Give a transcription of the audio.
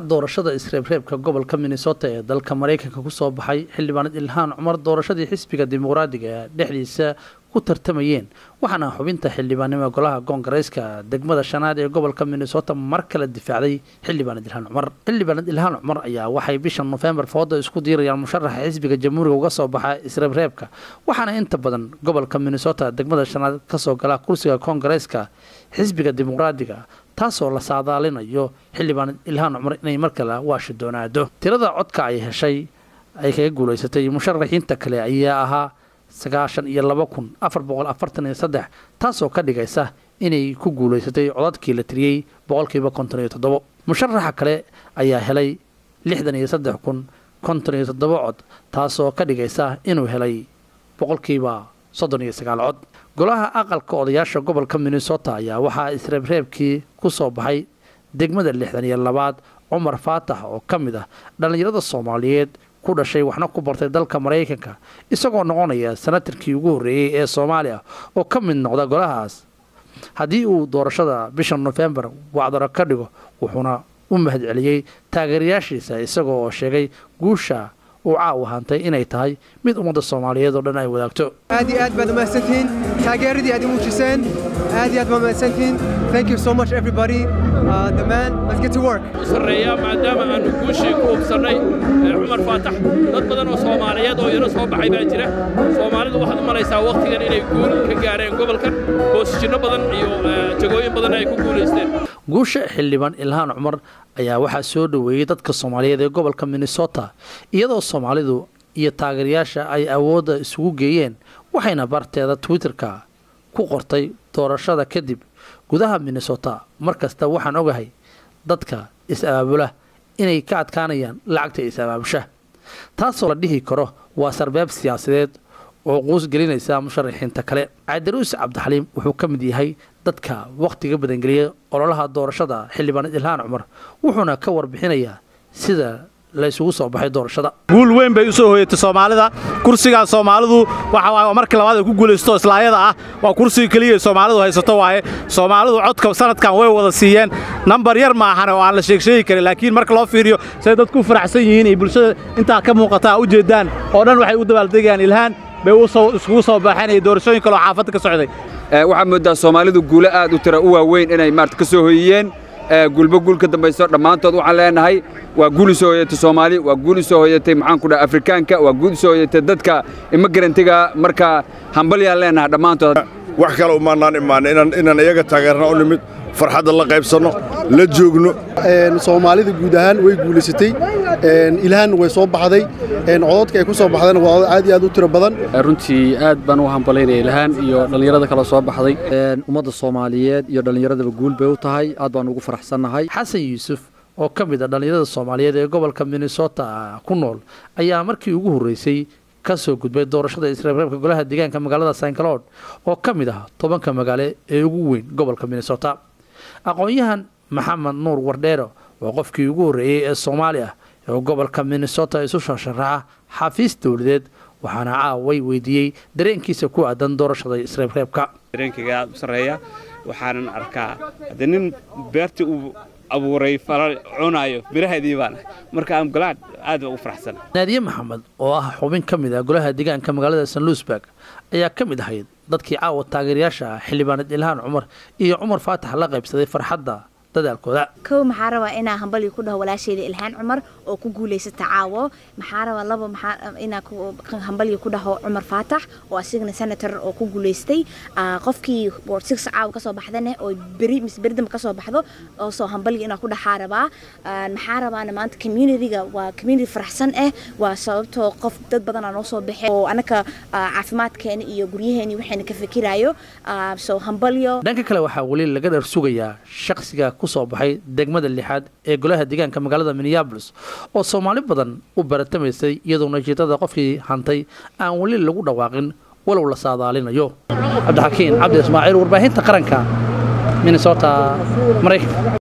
doorashada isreebreebka gobolka minnesota ee dalka maraykanka kusoo baxay xildhibaanad ilhaan cumar doorashadii xisbiga dimuqraadiga ee dhexdiisa ku tartamayeen waxaana xubinta xildhibaannimo golaha koongareyska degmada shanaad ee gobolka minnesota mar kale difaacday xildhibaanad ilhaan cumar xildhibaanad ilhaan cumar ayaa waxay bisha nofembar fooda isku diirayaan musharaxa xisbiga jamhuuriga uga soo baxa isreebreebka waxaana inta badan gobolka minnesota degmada shanaad kasoo gala kursiga koongareyska xisbiga dimuqraadiga taasoo la saadaalinayo xildhibaanad ilhaan cumar inay mar kale waashi doonaado tirada codka ay heshay ay kaga guulaysatay musharaxiinta kale ayaa ahaa sagaashan iyo laba kun afar boqol afartan iyo saddex taasoo ka dhigaysa inay ku guulaysatay codadkii la tiriyey boqolkiiba konton iyo toddobo musharaxa kale ayaa helay lixdan iyo saddex kun konton iyo toddobo cod taasoo ka dhigaysa inuu helay boqolkiiba soddon iyo sagaal cod golaha aqalka odayaasha gobolka minnesota ayaa waxaa isreebreebkii ku soo baxay degmada lixdan iyo labaad cumar faatax oo ka mid ah dhallinyarada soomaaliyeed ku dhashay waxna ku bartay dalka maraykanka isagoo noqonaya sanatarkii ugu horreeyey ee soomaaliya oo ka mid noqda golahaas haddii uu doorashada bisha nofembar wacdaro ka dhigo wuxuuna u mahadceliyey taageerayaashiisa isagoo oo sheegay guusha uu caaw ahantay inay tahay mid ummadda soomaaliyeed oo dhan ay wadaagto aad iyo aad baad umahadsantihiin taageeradii aad i muujiseen aad iyo aad baad umahadsantihiin thank you so much everybody uh, the man let's get to work sarreeya maadaama aanu guushii ku hubsannay cumar faatax dad badan oo soomaaliyeed oo iyana soo baxay baa jira soomaalidu waxaad u malaysaa wakhtigan inay guul ka gaareen gobolkan boosijinno badan iyo jagooyin badan ay ku guulaysteen guusha xildhibaan ilhaan cumar ayaa waxaa soo dhoweeyey dadka soomaaliyeed ee gobolka minnesota iyadoo soomaalidu iyo taageerayaasha ay awoodda isugu geeyeen waxayna barteeda twitterka ku qortay doorashada kadib gudaha minnesota mar kasta waxaan ogahay dadka is-abaabula inay ka adkaanayaan lacagta is-abaabusha taasoo la dhihi karo waa sarbeeb siyaasadeed oo quus gelinaysa musharaxiinta kale cabdiruus cabdixaliim wuxuu ka mid yahay dadka wakhtiga badangeliya ololaha doorashada xildhibaanad ilhaan cumar wuxuuna ka warbixinayaa sida la isugu soo baxay doorashada guul weyn bay u soo hoyatay soomaalida kursigaan soomaalidu waxa markii labaad ay ku guulaysto islaayada ah waa kursiga keliya soomaalidu haysato waaye soomaalidu codka sanadkan way wada siiyeen nambar yar ma ahane oo aan la sheegsheegi karin laakiin marka loo fiiriyo say dadku u faraxsan yihiin iyo bulshada intaa ka muuqataa u jeedaan oo dhan waxay u dabaaldegayaan ilhaan bay iskugu soo baxeen iyo doorashooyin kaloo xaafadda ka socday waxaad mooddaa soomaalidu guulo aad u tira u waaweyn inay maarata ka soo hoyiyeen gulbo guul ka dambayso dhammaantood waxaan leenahay waa guul u soo hoyatay soomaali waa guul u soo hoyatay maxaan ku dhaha afrikaanka waa guul u soo hoyatay dadka immigarantiga marka hambalyaan leenahay dhammaantood wax kale umaanaan imaan inaan iyaga taageerna u nimid farxadda la qaybsanno la joogno soomaalida guud ahaan way guulaysatay ilhaan way soo baxday cododka ay ku soo baxdayna waa codod aad iyo aad u tiro badan runtii aad baan u hambalaynaya ilhaan iyo dhallinyarada kale soo baxday ummadda soomaaliyeed iyo dhallinyaradaba guul bay u tahay aad baan ugu faraxsannahay xasan yuusuf oo ka mid a dhallinyarada soomaaliyeed ee gobolka minnesota ku nool ayaa markii ugu horreysay ka soo gudbay doorashada isreebreebka golaha deegaanka magaalada st cloud oo ka mid ah tobanka magaale ee ugu weyn gobolka minnesota aqoon-yahan maxamed nuur wardheero waa qofkii ugu horreeyey ee soomaali ah ee gobolka minnesota isu shasharaxa xafiis dowladeed waxaana caaway weydiiyey dareenkiisa ku aadan doorashada isreebreebka dareenkayga aad u sarreeya waxaanan arkaa haddii nin beertii uu abuuray falal cunaayo miraheedii baan marka aan golaha aad baan ugu faraxsan naadiye maxamed oo ah xubin ka mid ah golaha deegaanka magaalada st louisburg ayaa ka mid ahayd dadkii caawa taageerayaasha ah xildhibaanad ilhaan cumar iyo cumar faatax la qaybsaday farxadda dadaalkooda kow maxaa rabaa inaa hambalyo ku dhaho walaasheeda ilhaan cumar oo ku guulaysata caawo maxaa rabaa labo maxaa inaa hambalyo ku dhaho cumar faatax oo asigana senator oo ku guulaystay qofkii ward six caawa kasoo baxdane oo beri mise beridamba kasoo baxdo oo soo hambalyo inaa ku dhaxaa rabaa maxaa rabaana maanta communityga waa community faraxsan ah waa sababtoo qof dad badanaa noo soo baxay oo anaka caafimaadkeena iyo guryaheeni waxayna ka fikiraayo soo hambalyo dhanka kale waxaa weli laga dhar sugayaa shaqsiga kusoo baxay degmada lixaad ee golaha deegaanka magaalada minneabolis oo soomaali badan u baratamaysay iyadoo natiijada qofkii hantay aan weli lagu dhawaaqin walow la saadaalinayo cabdixakiin cabdi ismaaciil warbaahinta qaranka minnesota maraykanka